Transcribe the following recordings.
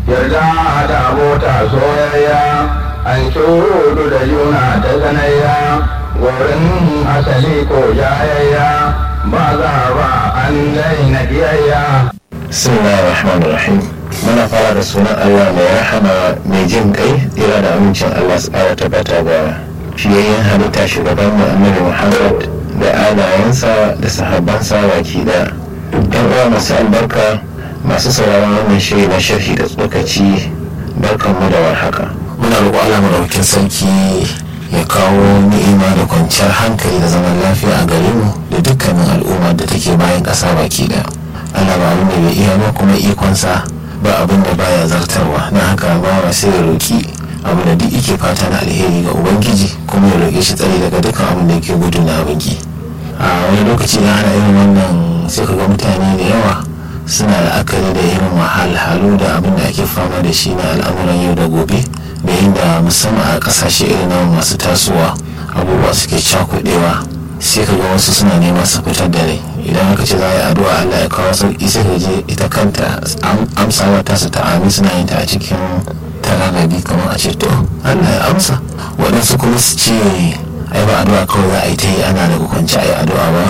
yarda da abota soyayya an shudu da juna ta sanayya wurin asali ko jayayya ba za ba an daina kiyayya bismillahir rahmanir rahim muna fara da sunan allah mai rahama mai jin kai ira da amincin allah su kara tabbata ga fiyayyen halitta shugaban mu annabi muhammad da alayensa da sahabbansa baki da yan uwa masu albarka masu sauraron wannan shiri na sharhi da tsokaci barkanmu da warhaka muna roƙo Allah madaukakin sarki ya kawo ni'ima da kwanciyar hankali da zaman lafiya a gare mu da dukkanin al'umma da take bayan ƙasa baki da Allah ba abin da bai iya ba kuma ikonsa ba abin da baya zartarwa na haka ba wa sai ya roƙi abu da duk yake fata na alheri ga ubangiji kuma ya roƙe shi tsari daga dukkan abin da yake gudu na abinki a wani lokaci da ana irin wannan sai ka ga mutane da yawa suna la'akari da irin wahalhalu da abin da ake fama da shi na al'amuran yau da gobe da inda musamman a kasashe irin na masu tasowa abubuwa suke cakudewa sai ka ga wasu suna neman su fitar da rai idan aka ce za a yi addu'a Allah ya kawo sauki sai ka je ita kanta amsawa ta su ta'ami suna yin ta a cikin tararrabi kamar a ce to Allah ya amsa waɗansu kuma su ce ai ba addu'a kawai za a yi ta yi ana daga kwanci a yi addu'a ba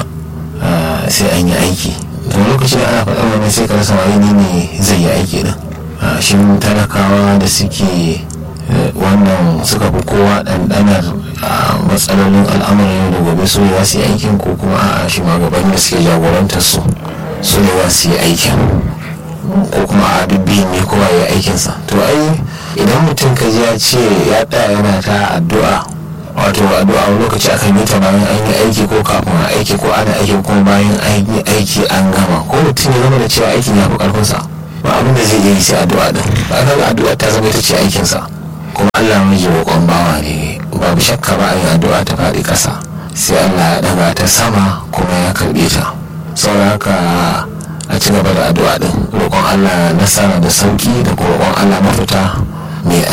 sai an yi aiki da lokaci da ana faɗar wani sai ka rasa wani ne zai yi aiki din shin talakawa da suke wannan suka fi kowa ɗanɗanar matsalolin al'amuran yau da gobe su ne za su yi aikin ko kuma a shi magaban da suke jagorantar su su ne za su yi aikin ko kuma a dubbi ne kowa ya aikinsa to ai idan mutum ka ji ya ce ya ɗaya yana ta addu'a wato addu'a wani lokaci akan yi ta bayan an yi aiki ko kafin a aiki ko ana aiki ko bayan an yi aiki an gama ko mutum ya zama da cewa aikin ya fi karfinsa ba abin da zai iya yi sai addu'a din ba ga addu'a ta zama ita ce aikinsa kuma Allah mai roƙon bawa ne babu shakka ba a yi addu'a ta faɗi ƙasa sai Allah ya ɗaga ta sama kuma ya karɓe ta saboda haka a ci gaba da addu'a din roƙon Allah nasara da sauki da kuma roƙon Allah mafita mai